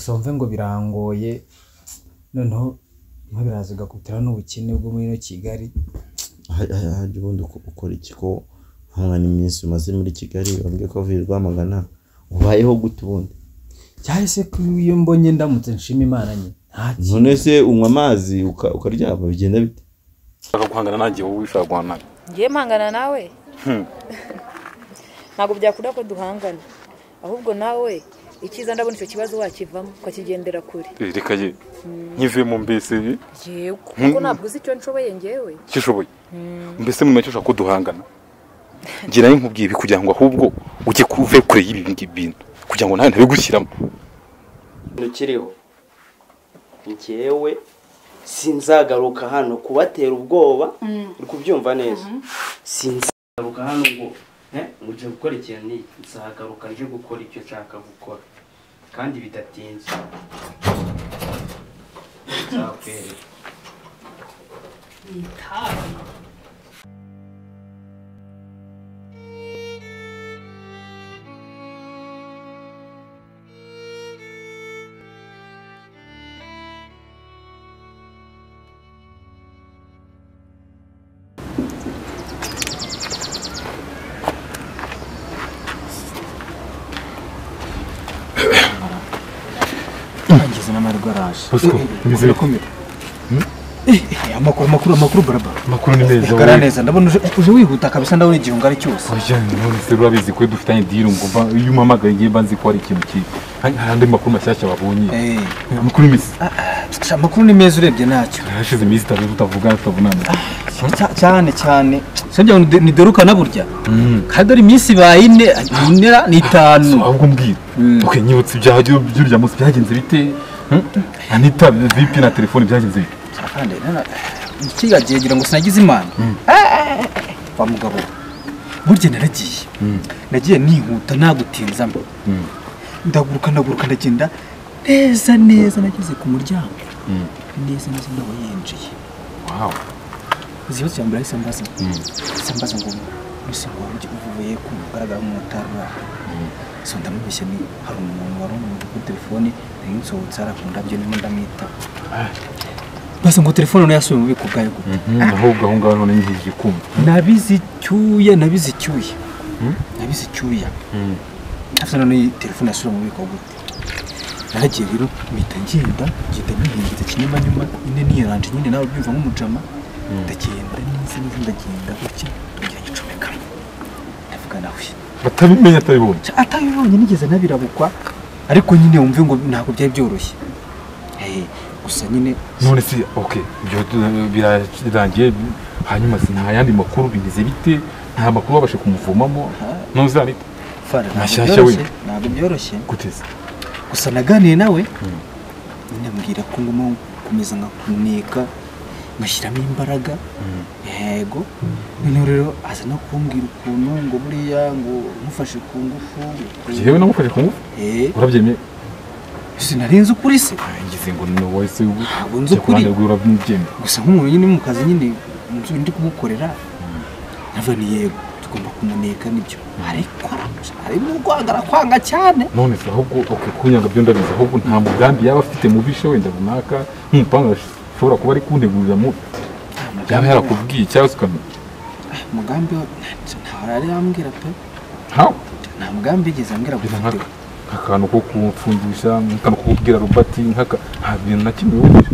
Sove ngo birangoye noneho birimo biraza bigakubitiraho n'ubukene bwo muri ino Kigali harya ubundi ukora iki ko uhangana iminsi umaze muri Kigali wambwiye ko uvuye i Rwamagana ubayeho gute ubundi cyahise ko iyo mbonye ndamutse nshima Imana nyine nta kintu none se unywa amazi uka- ukaryama bigenda bite ushaka guhangana nanjye wowe ushaka guhangana nanjye ngiye mpangana nawe ntabwo byakunda ko duhangana ahubwo nawe icyiza ndabona icyo kibazo wakivamo ukakigendera kure Eh, reka ye nkivemo mbese ye, yewe kuko ntabwo uzi icyo nshoboye ngewe icyo ushoboye mbese mu macyo ushaka ko duhangana ngira ngo nkubwiye ibi kugira ngo ahubwo ujye kuve kure y'ibi ngibi bintu kugira ngo nawe ntabigushyiramo ikintu kiriho njyewe sinzagaruka hano kubatera ubwoba uri kubyumva neza sinzagaruka hano ngo eh, muje gukora ikintu n'iki nzagaruka nje gukora icyo nshaka gukora kandi bidatinze nzakwereka ngeze n'amahirwe araje amakuru akomeye Eh, amakuru amakuru amakuru barabara amakuru ni meza gara neza ndabona uje- uje wihuta kabisa ndabona igihe ungana cyose oya none se urabizi ko dufitanye diri ngo mba iyo umpamagaye ngiye mba nzi ko hari ikintu kibi hari hari andi makuru mashyashya babonye Eh, amakuru y'imisi sha, amakuru ni meza urebye ntacyo hashize iminsi itatu tutavugana tutavunana Cya- cyane cyane sibyo niderukana burya kandi dore iminsi ibaye ine inera ni itanu ahubwo mbwira ok nyibutse ibyaha by'u- by'urya munsi byagenze bite Hmm? anita vipi na telefone byagenze bite kandi nana- kiriya gihe ngira ngo sinagize imana Eh, wa mugabo we, burya naragiye nagiye nihuta nagutinzamo ndaguruka ndaguruka ndagenda neza neza nageze ku muryango neza neza ndaba yinjiye wawu uzi ikibazo cya mbere ahise mbaza ahise mbaza ngo mbese ngo wari uvuye ku mugaragaro w'umumotari wawe so ndamubeshya ni hari umuntu wari umuntu kuri telefone nari nsohotse hari ku ndabyo ndimo ndamwita mbaza ngo telefone nayo yasubiye mu bubiko bwayo gute ahubwo aho ngaho none ngiye kumva nabize icyuya nabize icyuya nabize icyuya afite none telefone yasubira mu bubiko gute naragiye rero mpita ngenda ngenda nihingitse kinyamanyuma nyine niyiranje nyine nawe byumva nk'umujama ndagenda neza neza ndagenda gutya ngira ngicomeka ndavuga nawe batabimenya atabibonye Ca- atabibonye nigeze nabirabukwa ariko nyine wumve ngo ntabwo byari byoroshye Eh, gusa nyine none se ok ibyo tu- birarangiye hanyuma si nta yandi makuru bimeze bite nta makuru babashe kumuvomamo ntuzi anita Fara, ntabwo Mashyashya byoroshye wenda. ntabwo byoroshye guteza gusa naganiye nawe nyine ambwira ko ngomba gukomeza nkakuneka ngashyiramo imbaraga yego noneho rero aza no kumbwira ukuntu ngo buriya ngo mufashe ku ngufu yewe namufashe kumva urabyemeye sinarinzi ukuri se ngize ngo ni wowe se ubu Ntabwo nzi ukuri. Ku ruhande rwiwe urabyemeye gusa nk'umuntu nyine mu kazi nyine mu byo ndi kumukorera navuga ni yego tugomba kumuneka nibyo ariko harimo urwangara kwanga cyane none se ahubwo ok kunyanga byo ndabizi ahubwo nta mugambi yaba afite mu bishe wenda runaka nk'umupanga ashobora kuba ari kuntegurira mu yaba yarakubwiye cyangwa se ukamenya umugambi we ntaho yari yambwira pe hawe nta mugambi yigeze ambwira ngo Bisa ufite nk'aka- nk'akantu ko kumfungisha nk'akantu ko kubwira robati nk'aka nta bintu na kimwe wumvira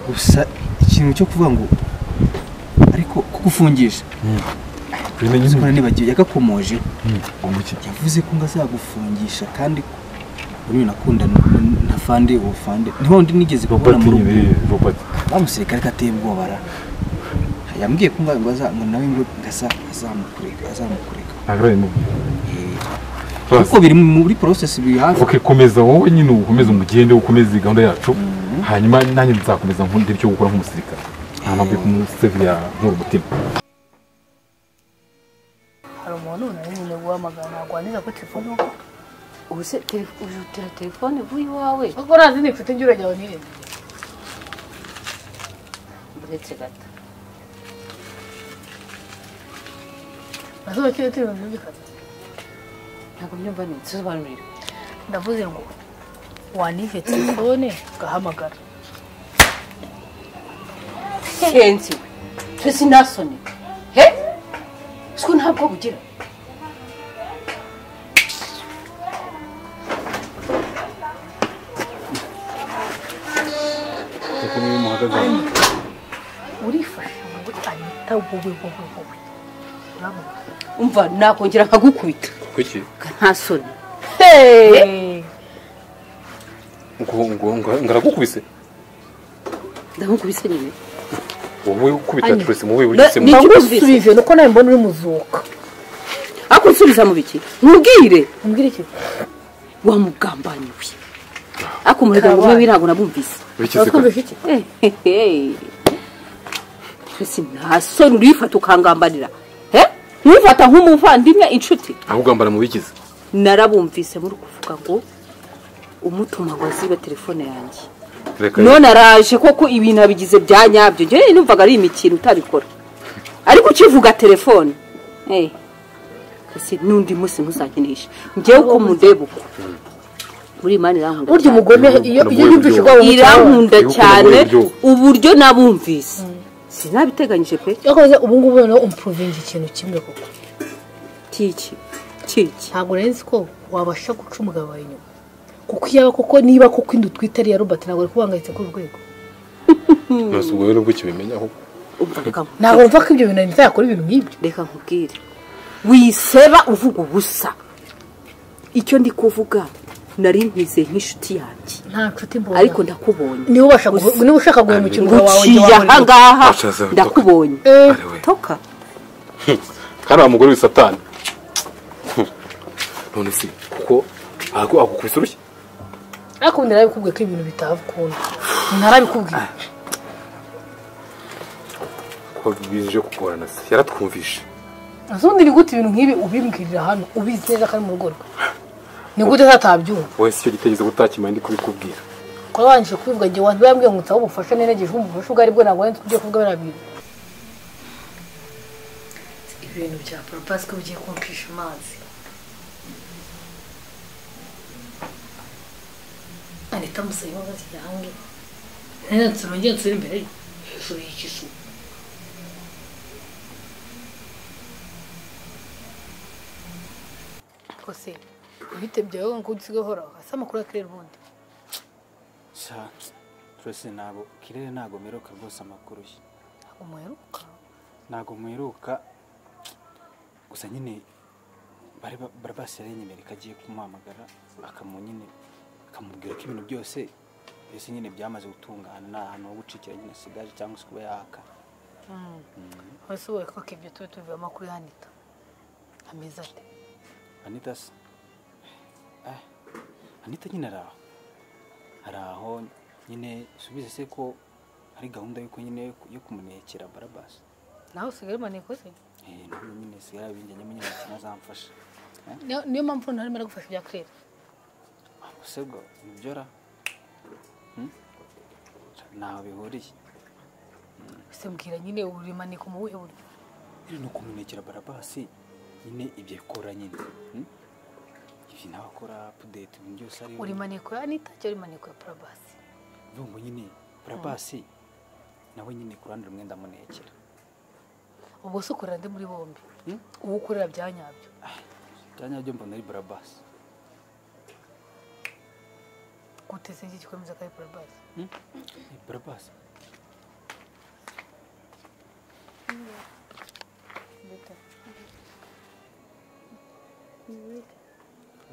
gusa ikintu cyo kuvuga ngo ariko kugufungisha bimenye uzi ko nyine nibagiwe yagakomojeho umuki yavuze ko ngo azagufungisha kandi ko buriya unakunda n- na fande uwo fande niho undi nigeze kubona robati mu rugo nyine robati wa musirikare ko ateye ubwoba ra yambwiye ko ngo ngo aza- ngo nawe ngo ngasa azamukureka azamukureka ntabwo arabimubwira Eh, Basi. kuko biri muri process biri hafi ok komeza wowe nyine ukomeze umugende ukomeze iyi gahunda yacu hanyuma nanjye nzakomeza nkunde icyo gukora nk'umusirikare nta mpamvu yo kumusevira nkuru umutima hari umuntu nari nyine guhamagara ntabwo wandiza kuri telefone ubu ubu se telef- ujutira telefone vuba iwawe kuko nta zindi mfite njye urajya wanirinde uretse gato nasohokeye turi mu byumvikana ntabwo byumva neza sobanurira ndavuze ngo wanive telefone ugahamagara henze twe sinasone he siko ntabwo bugira kuko niyo muhagaze hano urifasha wowe anita wowe wowe wowe urabona umva nakongera nkagukubita kuki nta soni ngo ngo ngo- ngaragukubise ndamukubise nyine wowe ukubita Anyi. Tracy mu wewe Ni ugisemo iki ntagusubize nuko nawe mbona uri muzuka ariko unsubiza mu biki ntubwire umbwira iki wamugambaniwe ariko umurega ngo umwe w'irango nabumvise bikize twumvishe iki twese nta soni urifata ukangambanira he ntuwifata nk'umuvandimwe inshuti ahubwambara mu bikize narabumvise muri kuvuga ngo umutuma ngo azibe telefone yanjye reka none araje koko ibintu abigize bya nyabyo njyewe numvaga ari imikino utabikora ariko ukivuga telefone Eh, ese n'undi munsi ntuzankinisha njyewe uko mundeba uko muri imana irankunda burya cyane. umugome iyo iyo yumvise urwaye umutima irankunda Ibuka cyane uburyo. uburyo nabumvise sinabiteganyije pe yakoze ubu ngubu noneho umupuruvinga ikintu kimwe koko kiki kiki ntabwo nari nzi ko wabasha guca umugabo wawe inyuma kuko iyo aba koko niba kuko inda utwite ari iya robert ntabwo ari kubangayitse kuri rwego nose ubwo rero ubwo ukibimenya ahubwo umva reka nkubwire. ntabwo mva ko ibyo bintu anita yakora ibintu nk'ibyo reka nkubwire wiseba uvuga ubusa icyo ndi kuvuga nari nkize nk'inshuti yanjye nta nshuti mbona ariko ndakubonye niba ubasha guhe- niba ushaka guhemukira umugabo wawe jya nguciye wahorera. ahangaha Acaza bitoka. ndakubonye Eh, Ari we. toka hano wa mugore w'isatani none se kuko agu- agukubise urushyi ariko ubu narabikubwiye ko ibintu bitavukunda ntarabikubwiye kuko bije kugorana se yaratwumvishe azundi ni gute ibintu nk'ibi ubimbwirira hano ubizi neza ko ari mu rugo rwe ni gute zatabyumva wowe si cyo gitegeze gutakimaye ndi kubikubwira kuba wangije kubivuga igihe wantu yambwiye ngo nsabe ubufasha niregeje ubufasha ubwo aribwo ntabwo wenda ugiye kuvuga biriya bintu ibintu bya poropasi ko bigiye kumpisha amazi anita musabe imbabazi yange nene nsura ngiye nsura imbere ye. hejuru y'ikizu kose uhite byawe ngo usiga uhoraho hasi amakuru akirera ubundi twese ntabwo kirere ntabwo meruka rwose amakuru ye umuheruka ntabwo mwiruka gusa nyine bari ba- bari baseranye imbere kagiye kumuhamagara akamu nyine akamubwira ko ibintu byose byose nyine byamaze gutungana nta hantu ho gucikira nyine asigaje cyangwa se kuba yaka wese ubaye ko ibyo tube tubivamo kuri hanita ameze ate anita se eh, anita nyine ari aho ari aho nyine subize se ko hari gahunda yuko nyine yo kumunekera barabasi nawe usigaye umaneye kose Eh, ntabwo nyine sigara binjyanyemo nyine ikintu azamfasha Niyo- niyo mpamvu ntarimo aragufasha ibya kirere ubusego ibyora ntaho bihuriye ese mbwira nyine urimanika mu buhe buryo nyine ni ukumunekera barabasi nyine ibyo akora nyine hmm? ibi nawe akora apudeti ibintu byose ari we. urimaniko ya anita cyangwa urimaniko ya parabasi Uvuga ngo nyine barabasi nawe nyine ku ruhande rumwe ndamunekera ubwo se ukorera ndi muri bombi Hmm? uwo ukorera bya nyabyo byanya byo mbona ari barabasi gute se iki gikomeza ko ari parabasi Eh, barabasi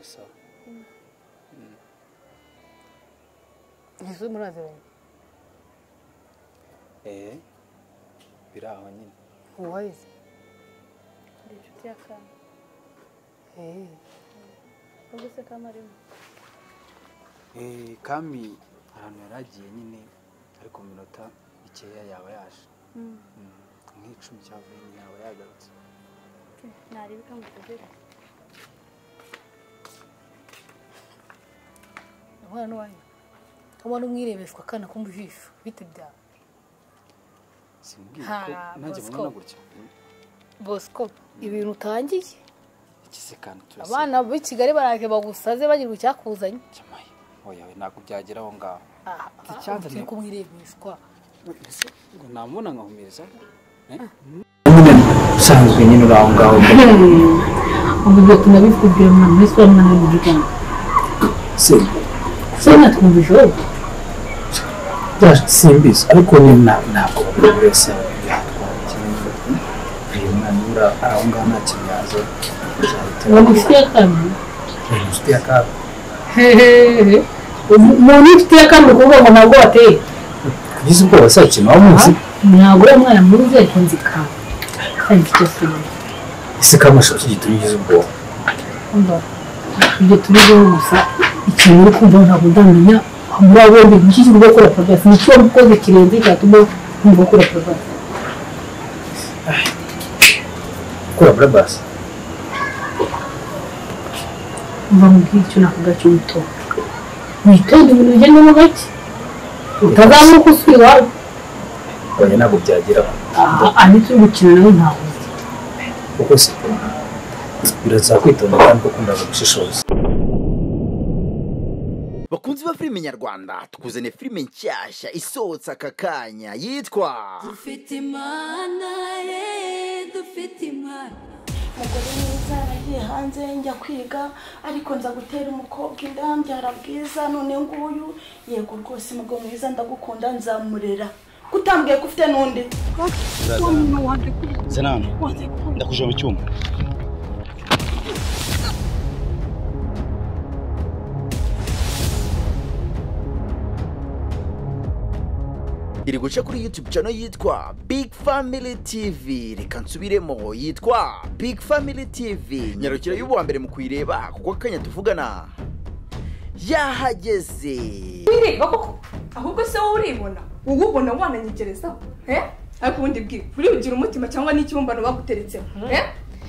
Esa. ntese muraziranye eh biri aho nyine uwo wayize ni inshuti ya Eh, kami ahantu yari agiye nyine ariko mu minota mikeya yaba yaje Mm, nk'icumi cyangwa nyine yaba yagarutse kane umwana n'uwanyu umwana umwirebeshwa akana kumva ijisho bite byawe simbwiye Ha, ko nanjye Bosco. mbona gutya Mm, bosco ibintu utangiye iki se kandi turaseka abana b'i kigali baraje bagusaze bagira icyakuzanye cyamaye oya we ntabwo byagera aho ngaho aha Ikibanza turi ni- kumwirebeshwa mbese ngo namubona nkahumiriza usanzwe nyine uri aho ngaho ubu bwo tunabikubwira umwana wese uwo mwana w'igikana se se natwumvise wowe simbizi ariko ni na- ntabwo buri wese yatwara ikintu uyu mwana uri aho ngaho nta kintu yaza bagufitiye akamaro ufite akaga hehehe umuntu ufitiye akamaro kuvuga ngo ntabwo wateye kugeza ubwoba se ikintu waba umuzi ntabwo uriya mwana muzi ariko nzi kawe kandi icyo sinzi ese kamashaho kigituma ugize ubwoba umva ibyo turiho gusa ikintu uri kumva ntabwo ndamenya muri abo bombi ni iki kiri gukora progress ni cyo mukoze kirenze cyatuma nkumva ukora progress gukora burabasi umva mubwira icyo navuga cy'umutondo witonde ibintu bigendamo gake utazamuka usuye iwawe abanye ntabwo byageraho aha ari turi gukina nawe ntabwo uzi kuko se birasaba kwitonda kandi ukunda gushishoza bakunzi ba filime nyarwanda tukuzaniye filime nshyashya isohotse aka kanya yitwa dufite imana ye dufite imana umugore mwiza yaragiye hanze njya kwiga ariko nza gutera umukobwa inda mbyara bwiza none nguyu yego rwose umugabo mwiza ndagukunda nzamurera kutambwiye ko ufite n'undi Zenano, ndakuje mu cyuma. iri guca kuri youtube channel yitwa big family tv reka nsubiremo yitwa big family tv nyarukira y'ubuwa mbere mu kuyireba kuko akanya tuvugana yahageze wireba koko ahubwo se wowe uribona wowe ubona wananyegerezaho eh? ariko ubundi bwiwe uribugira umutima cyangwa n'ikibumbano baguteretsemo eh?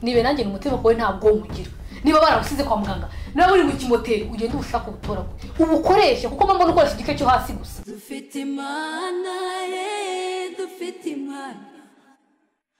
nibe nanjye ni umutima wawe nta bwonko ugira niba baragusize kwa muganga nawe uri mu kimoteri ugende ubushake ubutoragure ubukoreshe kuko mba mbona ukoresha igice cyo hasi gusa dufite imana ye dufite imana